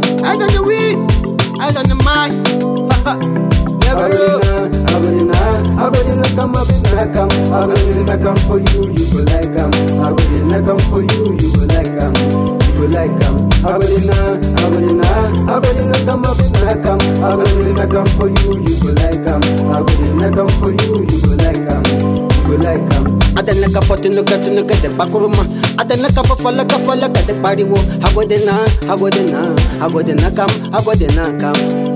Eyes on the wheel, eyes on the mic. Never know. Abadina, Abadina, come up in a come. Abadina, come for you, you go like come. Abadina, come for you, you go like come. You go like come. Abadina, Abadina, Abadina, come up in a come. Abadina, come for you, you go like come. Abadina, come for you, you go like come. You go like come. Adana ka potunuka tunuka de bakuruma Adana ka fafala ka fala ka de pariwo Hagodena, hagodena, hagodena kam, hagodena kam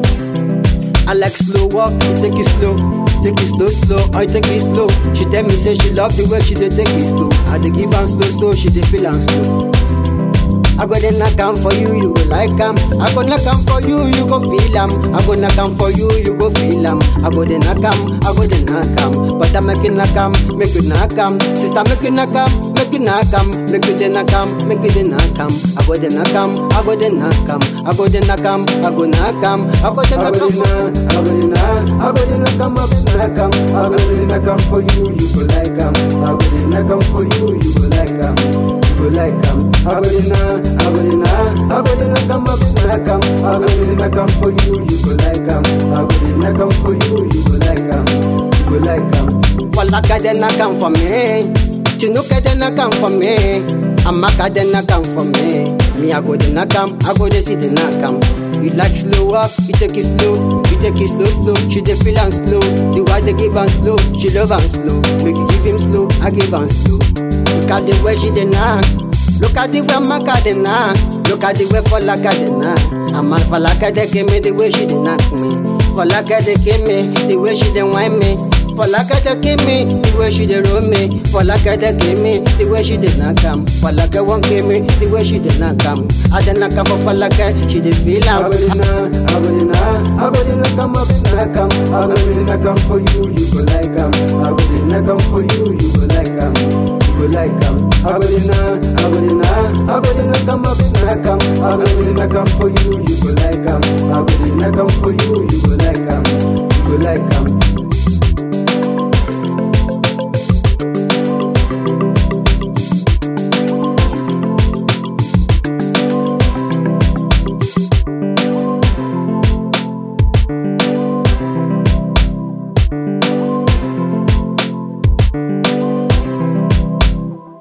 I like slow walk, you take it slow Take it slow, slow, I take it slow She tell me say she love the way she dey take it slow I dey give am slow, slow, she dey feel am slow I go dey knock am for you, you go like am. I go knock am for you, you go feel am. I go knock am for you, you go feel am. I go dey knock am, I go dey knock am. But I make you knock am, make you knock am. Sister make you knock am, make you knock am. Make you dey knock am, make you dey knock am. I go dey knock am, I go dey knock am. I go dey knock am, I go knock am. I go dey knock am. Abadina, Abadina, Abadina, come up in a come. Abadina, come for you, you go like come. Abadina, come for you, you go like come. You go like come. Abadina, Abadina, Abadina, come up in a come. Abadina, come for you, you go like come. Abadina, come for you, you go like come. You go like come. Falaka dey knock am for me. Chinuka dey knock am for me. Amaka dey knock am for me. Me I go dey knock am, I go dey see the knock am. You like slow up, you take it slow, you take it slow slow. She dey feel am slow, the way they give am slow, she love am slow. Make you give him slow, I give am slow. Look at the way she dey knock. Look at the way Amaka dey knock. Look at the way Falaka dey knock. Ama Falaka dey give me the way she dey knock me. Falaka dey give me the way she dey whine me. Falaka dey give me the way she dey roll me. Falaka dey give me the way she dey knock am. Falaka won't give me the way she dey knock am. I dey knock am for Falaka, she dey feel am. Abadina, Abadina, Abadina, come up in a come. Abadina, come for you, you go like come. Abadina, come for you, you go like come. You go like come. Abadina, Abadina, Abadina, come up in a come. Abadina, come for you, you go like come. Abadina, come for you, you go like come. You go like come.